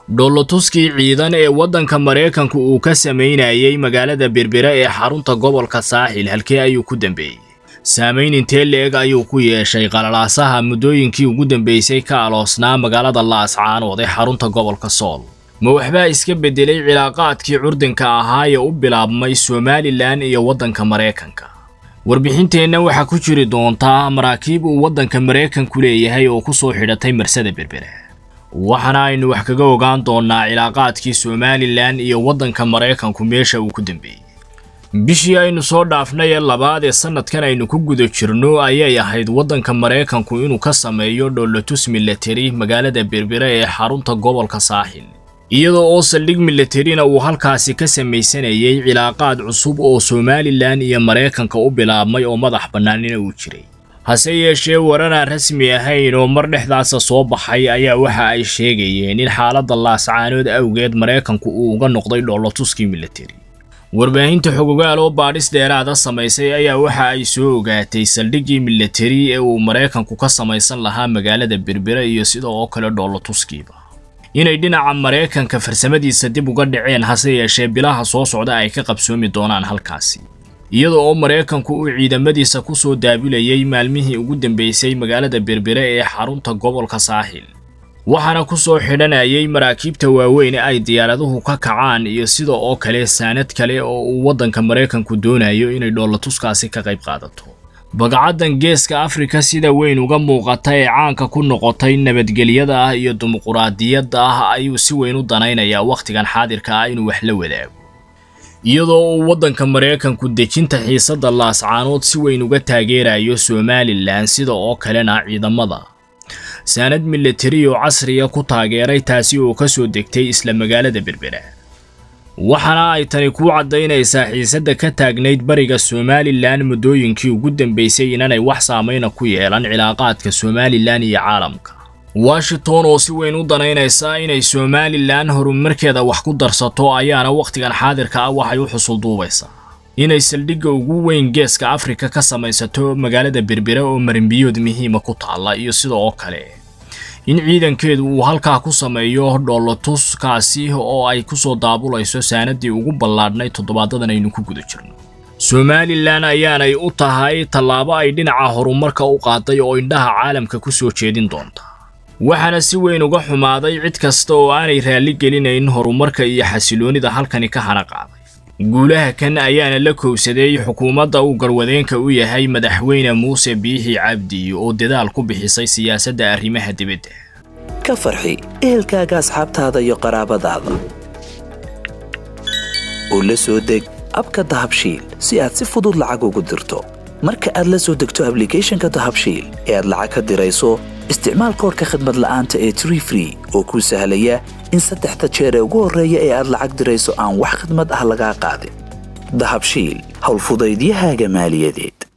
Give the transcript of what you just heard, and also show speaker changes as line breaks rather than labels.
dhoolotuskii ciidan ee waddanka maraykanku uu ka samaynayay magaalada berbera ee xarunta gobolka saaxil halkee ayuu ku dambeeyey saamayn intee leeg ayuu ku yeeshay qalalaasaha muddooyinkii ugu dambeysay ka aloosnaa magaalada laascaanood ee xarunta gobolka sool ma waxbaa iska beddelay cilaaqaadkii curdinka ahaa ee u bilaabmay somalilan iyo waddanka maraykanka warbixinteenna waxaa ku jiri doontaa maraakiib uu waddanka maraykanku leeyahay oo ku soo xidhatay marsada berbera waxaana aynu wax kaga ogaan doonnaa cilaaqaadkii somalilan iyo waddanka maraykanku meesha uu ku dambeeyey bishii aynu soo dhaafnay ee labaad ee sannadkan aynu ku guda jirno ayay ahayd waddanka maraykanku inuu ka sameeyo dhoolotus milateri magaalada berbera ee xarunta gobolka saaxil iyadoo oo saldhig milaterina uu halkaasi ka samaysanayay cilaaqaad cusub oo somalilan iyo maraykanka u bilaabmay oo madax bannaanina uu jiray hase yeeshee warar aan rasmi ahayn oo mar dhexdaasa soo baxay ayaa waxa ay sheegayeen in xaaladda laascaanood awgeed maraykanku uu uga noqday dhoolotuskii milateri warbaahinta xogogaal oo baadhis dheeraada samaysay ayaa waxa ay soo ogaatay saldhiggii milateri ee uu maraykanku ka samaysan lahaa magaalada berbera iyo sida oo kale dhoolotuskiiba inay dhinaca maraykanka farsamadiisa dib uga dhaceen hase yeeshee bilaha soo socda ay ka qabsoomi doonaan halkaasi iyada oo maraykanku uu ciidamadiisa ku soo daabulayay maalmihii ugu dambeysay magaalada berbere ee xarunta gobolka saaxil waxaana ku soo xidhanayay maraakiibta waaweyn ee ay diyaaraduhu ka kacaan iyo sida oo kale saanad kale oo uu waddanka maraykanku doonayo inay dhoolatuskaasi ka qayb qaadato bagcaddan geeska afrika sida weyn uga muuqata ee caanka ku noqotay nabadgelyada ah iyo dimuquraadiyadda ah ayuu si weyn u danaynayaa wakhtigan xaadirka ah inuu wax la wadaago iyadoo uu waddanka maraykanku dejinta xiisadda laascaanood si weyn uga taageerayo somalilan sida oo kalena ciidamada saanad milatari oo casriya ku taageeray taasi oo ka soo degtay isla magaalada berbera waxaana ay tani kuu caddaynaysaa xiisadda ka taagnayd bariga somalilan muddooyinkii ugu dambeysay inanay wax saamayna ku yeelan cilaaqaadka somalilan iyo caalamka washington oo si weyn u danaynaysa inay somalilan horumarkeeda wax ku darsato ayaana wakhtigan xaadirka ah waxay u xusul duubaysaa inay saldhigga ugu weyn geeska afrika ka samaysato magaalada berbera oo marinbiyood muhiima ku taalla iyo sida oo kale in ciidankeedu uu halkaa ku sameeyo dhoolotuskaasi oo ay ku soo daabulayso saanadii ugu ballaadhnay toddobaadadan aynu ku guda jirno somalilan ayaanay u tahay tallaabo ay dhinaca horumarka u qaaday oo indhaha caalamka ku soo jeedin doonta waxaana si weyn uga xumaaday cid kasta oo aanay raalli gelinayn horumarka iyo xasiloonida halkani ka hana qaaday guulaha kan ayaana la kowsaday xukuumadda uu garwadeenka u yahay madaxweyne muuse biixi cabdi oo dadaal ku bixisay siyaasadda arrimaha dibadda
ka farxi ehelkaaga asxaabtaada iyo qaraabadaada oo la soo deg abka dahabshiil si aad si fudud lacag ugu dirto marka aad la soo degto ablicathonka dahabshiil ee aad lacag ka dirayso isticmaal koorka khadmad la'aanta ee tree free oo kuu sahlaya in saddexda jeer ee ugu horreeya ee aad lacag dirayso aan wax khadmad ah lagaa qaadin dahabshiil howlfudaydiyahaaga maaliyadeed